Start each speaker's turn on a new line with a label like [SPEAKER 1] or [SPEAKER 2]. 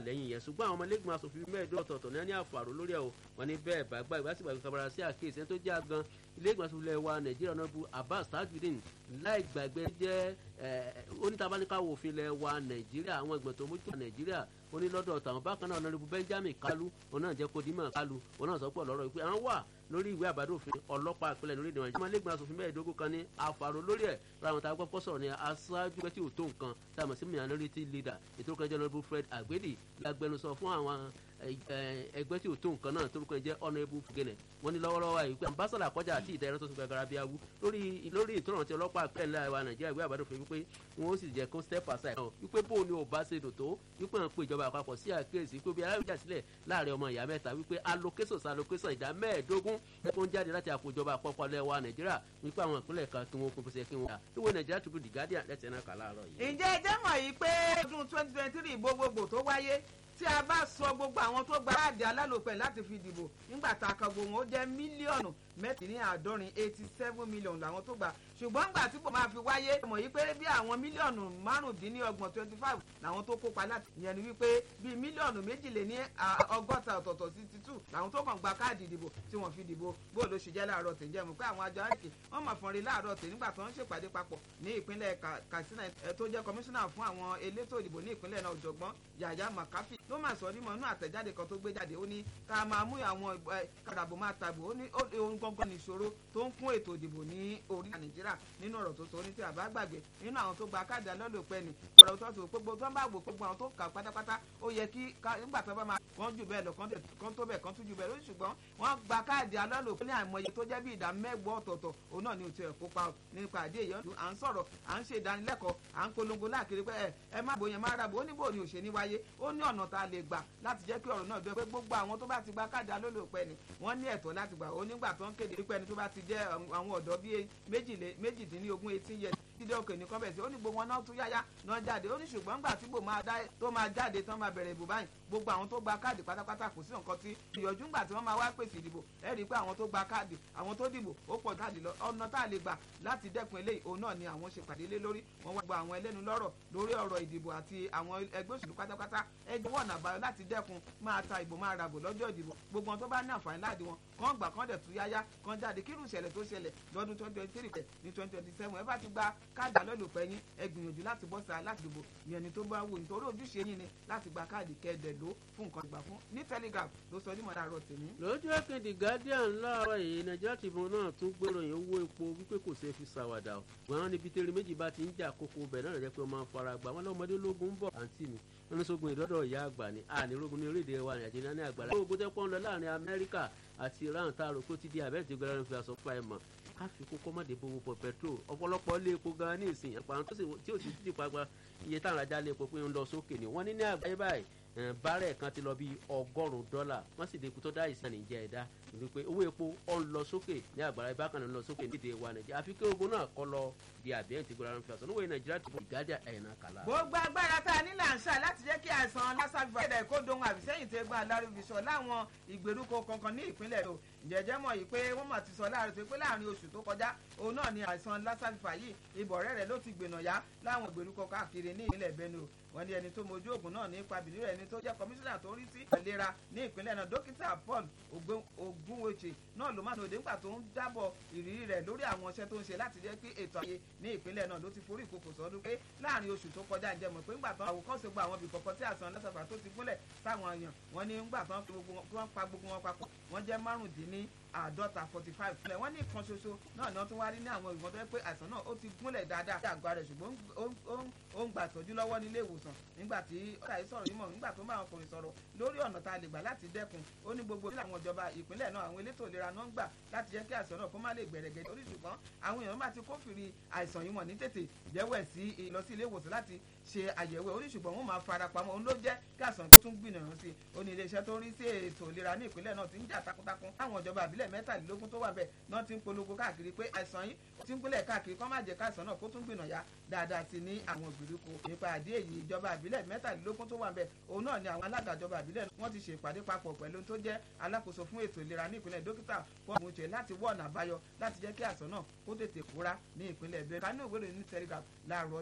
[SPEAKER 1] lẹ́yìn yẹn ṣùgbọ́n àwọn ọmọlẹ́gbọ̀n asòfin mẹ́ẹ̀ẹ́dọ́ ọ̀tọ̀ọ̀tọ̀ ní àfàrò lórí ẹ̀ o wọn ní bẹ́ẹ̀ bá gbà ìgbà sígbà kábàrà sí àkíyèsí tó jẹ́ àgan ilé ìgbìmọ̀ asòfin ilẹ̀ wa nàìjíríà ọ̀nàbù abbas tajudeen láì gbàgbé jẹ́ onítàbáníkàwò òfin ilẹ̀ wa nàìjíríà àwọn ìgbìmọ̀ tó mójútó nàìjíríà ó ní lọ́dọ̀ tàwọn bákan náà ọ̀nàrẹ́bù benjamin kalu òun náà jẹ́ kó dímọ̀ kalu òun náà sọ pọ̀ lọ́rọ̀ wípé àwọn wà lórí ìwé àbádòfin ọlọ́pàá ìpínlẹ̀ lórí ìdìbò nàìjíríà ọmọlẹ́gbọ̀n asòfin mẹ́ẹ̀ẹ́dógún kan ní àfàrò lórí ẹ̀ láwọn tá a gbọ́ sọ̀rọ̀ ní aṣáájú pẹ́ tí ò tó nǹkan tá a mọ̀ sí minority leader ètò ìkànnì jẹ́nẹ́rẹ́bù fred agbedi lágbẹnusọ fún àwọn ẹgbẹ́ tí ò tó nǹkan náà torúkọ jẹ́ honourable fugene wọ́n ní lọ́wọ́lọ́wọ́ àyè pé ambassador kọjá àti ìdẹ́rẹ́ tó ti gbàgbára bí awú lórí lórí ìtọ́nà tí ọlọ́pàá ìpínlẹ̀ wa nàìjíríà ìwé àbádòfin wípé wọ́n ó sì jẹ́ kó step aside náà wípé bó ni ò bá ṣe dò tó wípé wọ́n pe ìjọba àpapọ̀ sí àkíyèsí pé bí aláwìjà sílẹ̀ láàrin ọmọ ìyá mẹ́ta wípé allocation allocation ìdá mẹ́ẹ̀ẹ́dógún ẹ̀kọ́ ń jáde láti àpò ìjọba àpapọ̀ lẹ́wà nàìjíríà wípé àwọn ìpínlẹ̀ kan kí wọ́n kún fún ṣe kí wọ́n yà ìwé nàìjíríà tó the guardian lẹ́tẹ̀ẹ́ náà kà láàárọ̀ yìí.
[SPEAKER 2] ǹjẹ́ ẹ jẹ́ mọ̀ yìí pé ọdún twenty twenty three gbogbogbò tó wáyé tí a bá sọ gbogbo àwọn tó gba káàdì alálòpẹ̀ láti fi dìbò nígbà tá a kan gbogbo wọn ó jẹ́ mílíọ̀nù mẹ́tìníàádọ́rin eighty seven million làwọn tó gbà ṣùgbọ́n nígbà tí kò máa fi wáyé mọ̀ yí pé bí àwọn mílíọ̀nù márùndínlọ́gbọ̀n twenty five làwọn tó kópa láti ìyẹn ni wípé bíi mílíọ̀nù méjìléní ọgọ́ta ọ̀tọ̀ọ̀tọ̀ sixty two làwọn tó kàn gba káàdì ìdìbò tí wọ́n fi dìbò bó ló ṣe jẹ́ láàárọ̀ tẹ̀ jẹ́ mọ̀ pé àwọn àjọ àríkè wọ́n mọ̀ fọ́nrin láàárọ̀ tẹ̀ nígbà tó ń ṣèpàdé papọ̀ ní ìpínlẹ̀ katsina tó jẹ́ kọmíṣánná fún àwọn elétò ìdìbò ní ìpínlẹ̀ náà ọ̀jọ̀gbọ́n yàyà makafi ló máa sọ nímọ̀ inú àtẹ̀jáde kan tó gbé jáde ó ní ká máa mú àwọn kàdàbò máa tàbò ó ní ohun gangan nìṣòro tó ń kún ètò ìdìbò ní orílẹ̀ nàìjíríà nínú ọ̀rọ̀ tó sọ ní tí àbá gbàgbé nínú àwọn tó gba káàdì alọ́lọ́pẹ́ ni ọ̀rọ̀ tó tó gbogbo tó ń bá wò gbogbo àwọn tó kà pátápátá ó yẹ kí nígbà tó bá máa wọ́n jù bẹ́ẹ̀ lọ kán tó bẹ́ẹ̀ kán tún jù bẹ́ẹ̀ lórí ṣùgbọ́n wọ́n gba káàdì alọ́lọ́pẹ́ ní àìmọye tó jẹ́ bí ìdá mẹ́gbọ́ ọ̀tọ̀ọ̀tọ̀ òun náà ni ò tiẹ̀ kópa nípa àdé èyí à ń sọ̀rọ̀ à ń ṣe ìdánilẹ́kọ̀ọ́ à ń polongo láàkiri pé ẹ má bòyàn má ràbò ó ní bò ní òṣèlú wáyé ó ní ọ̀nà tá a lè gbà láti jẹ́ kí ọ̀rọ̀ náà dọ́ pé gbogbo àwọn tó bá ti gba káàdì alólùpẹ́ ni wọ́n ní ẹ̀tọ́ láti gbà ó nígbà tó ń kéde pípẹ́ ẹni tó bá ti jẹ́ àwọn ọ̀dọ́ bíi méjìdínlógún eighteen years dídé òkè ní kọ́bẹ̀sì ó ní gbogbo wọn náà tún yáyá náà jáde ó ní ṣùgbọ́n ńgbà tí bò máa dá tó máa jáde tán máa bẹ̀rẹ̀ ìbò báyìí gbogbo àwọn tó gba káàdì pátápátá kò sí nǹkan tí ìyọ̀jú ńgbà tí wọ́n máa wá pèsè ìdìbò ẹ rí i pé àwọn tó gba káàdì àwọn tó dìbò ó pọ̀ káàdì lọ ọ̀nà tá a lè gbà láti dẹ́kun eléyìí òun náà ni àwọn ṣe pàdé lé lórí wọ́n wá gba àwọn ẹlẹ́nu lọ́rọ̀ lórí ọ̀rọ̀ ìdìbò àti àwọn ẹgbẹ́ òṣèlú pátápátá ẹ jọ̀wọ́ ọ̀nà àbáyọ láti dẹ́kun máa ta ìbò máa ràbò lọ́jọ́ ìdìbò gbogbo wọn tó bá ní àǹfààní láàdì wọn kàn gbà kàn dẹ̀ tú yáyá kàn jáde kírù ìṣẹ̀lẹ̀ tó ṣẹlẹ̀ lọ́dún twenty twenty three pẹ̀ ní twenty twenty seven ẹ bá ti gba káàdì alólùpẹ̀ yín ẹ gbìyànjú láti bọ́ síra láti dìbò ìyẹn ni tó bá wù nítorí ojúṣe yín ni láti gba káàdì kẹ́ẹ̀dẹ̀ ló fún nǹkan ìgbà fún ní telegraph ló sọ nímọ̀ láàárọ̀ tèmi.
[SPEAKER 1] lójú ẹ̀kẹ́dì guardian láàárọ̀ yìí nàìjíríà tìbọn náà tún gbèròyìn owó epo wípé kò ṣeé fi ṣàwàdà o wọn níbi tẹ́lẹ̀ méjì bá ti ń jà kókó bẹ̀ náà rẹ̀ pé wọ́n máa ń fara gbà wọn lọ́mọdé lógún ń bọ̀ àǹtí mi wọn ní sógun ìdọ́dọ̀ ìyá àgbà ni ànírógun ní orílẹ̀-èdè wa nàìjíríà ní àgbàlá. ó gbọ́dọ̀ pọ́n lọ láàrin amẹ́ríkà àti iran tá a rò pé ó ti di àbẹ́ẹ̀tì gbẹ́rẹ́ fi aṣọ fún ẹ̀ mọ́ ká fi kó kọ́mọ̀dé bówó pọ̀ pẹ̀tró ọ̀pọ̀lọpọ̀ lé epo gan ní ìsìn ẹ̀pà tí ò sì ti pàgbà iye táwọn ajá lé epo pé ń lọ sókè ni wọ́n ní ní àgbáyé báyìí bárẹ̀ kan ti lọ bí ọgọ́rùn-ún dọ́là wọ́n sì dé ikú tó dá ìsàn níjẹ́ ẹ̀dá wípé owó epo ọ̀ ń lọ sókè ní àgbàlá ibà kan ń lọ sókè nídìí wa nàìjíríà àfi kí ogun náà kọ́ lọ di àbíyẹn ti gbọ́dọ̀ fi àṣọ níwèé nàìjíríà tó ìgádà ẹ̀yìnà kàlà.
[SPEAKER 2] gbogbo agbára tá a nílò àṣà láti jẹ́ kí àìsàn lásàgbà ẹ̀dá ẹ̀kọ́ dohun àbísẹ́yìn tẹ́ gbọ́n alárùbíṣọ láwọn ìgbèríko kankan ní ìpínlẹ̀ èdò jẹjẹ mọ̀ yìí pé wọ́n mọ̀ ti sọ láàrin tó pé láàrin oṣù tó kọjá òun náà ni àìsàn lásàgbà yìí ibọ̀rẹ́ rẹ̀ ló ti gbènà yá láwọn ìgbèríko káàkiri ní ìpínlẹ̀ Benue wọ́n ní ẹni tó mojú ògùn náà nípa bìnrin rẹ̀ ẹni tó jẹ́ kọmíṣánná tó ń rí sí ìlera ní ìpínlẹ̀ náà dókítà Paul Ogunwoche náà ló máa ń òde nígbà tó ń dábọ̀ ìrírí rẹ̀ lórí àwọn iṣẹ́ tó ń ṣe láti jẹ́ kí ètò ààyè ní ìpínlẹ̀ náà ló ti forí ìkòkò sọdún pé láàrin oṣù tó kọjá ǹjẹ́ mọ̀ pé ńgbà tán àwòkọ́ṣe gba àwọn ibì kọ̀ọ̀kan tí àìsàn lásàfà tó ti gúnlẹ̀ sáwọn èèyàn wọ́n ní ńgbà tán wọ́n pa gbogbo wọn papọ̀ wọ́n jẹ́ márùndínní àádọ́ta forty five fúnlẹ̀ wọ́n ní ìkan ṣoṣo náà ni wọ́n tún wá rí ní àwọn ìgbọ̀n tó yẹ pé àìsàn náà ó ti gúnlẹ̀ dáadáa sí àgọ́ rẹ̀ ṣùgbọ́n ó ń gbà tọ́jú lọ́wọ́ nílé ìwòsàn nígbà tí ọ̀rọ̀ yìí sọ̀rọ̀ yìí mọ̀ nígbà tó ń bá àwọn ọkùnrin sọ̀rọ̀ lórí ọ̀nà tá a lè gbà láti dẹ́kun ó ní gbogbo nílẹ̀ àwọn ìjọba ìpínlẹ̀ náà àwọn elétò ìlera náà ń gbà láti jẹ́ kí àìsàn náà kó má lè gbẹ̀rẹ̀gẹ̀ orí ṣùgbọ́n àwọn èèyàn bá ti kófìrí àìsàn yìí mọ̀ ní tètè jẹ́wọ́ sí lọ sí ilé ìwòsàn láti ṣe àyẹ̀wò orí ṣùgbọ́n wọ́n máa fara pamọ́ òun ló jẹ́ kí àìsàn tó tún gbìyànjú sí ó ní iléeṣẹ́ tó ń rí sí ètò ìlera ní ìpínlẹ̀ náà ti ń jà takuntakun àwọn ìjọba àbílẹ̀ mẹ́tàlélógún tó wà bẹ́ẹ̀ náà ti ń polongo káàkiri pé àìsàn yìí ti ń gbélẹ̀ káàkiri kọ́ má jẹ́ káìsàn náà kó tún gbìyànjú ya dáadáa sí ní àwọn ìgbèríko nípa àdé èyí ìjọba àbílẹ̀ mẹ́tàlélógún tó wà bẹ́ẹ̀ òun náà ni àwọn alága ìjọba àbílẹ̀ wọ́n ti ṣèpàdé papọ̀ pẹ̀lú tó jẹ́ alákòóso fún ètò ìlera ní ìpínlẹ̀ dókítà fọ́ọ̀mù ṣe láti wọ́ ọ̀nà àbáyọ láti jẹ́ kí àìsàn náà kó tètè kúrá ní ìpínlẹ̀ bẹ́ẹ̀ kánú ìwé ìròyìn ní telegraph láàárọ̀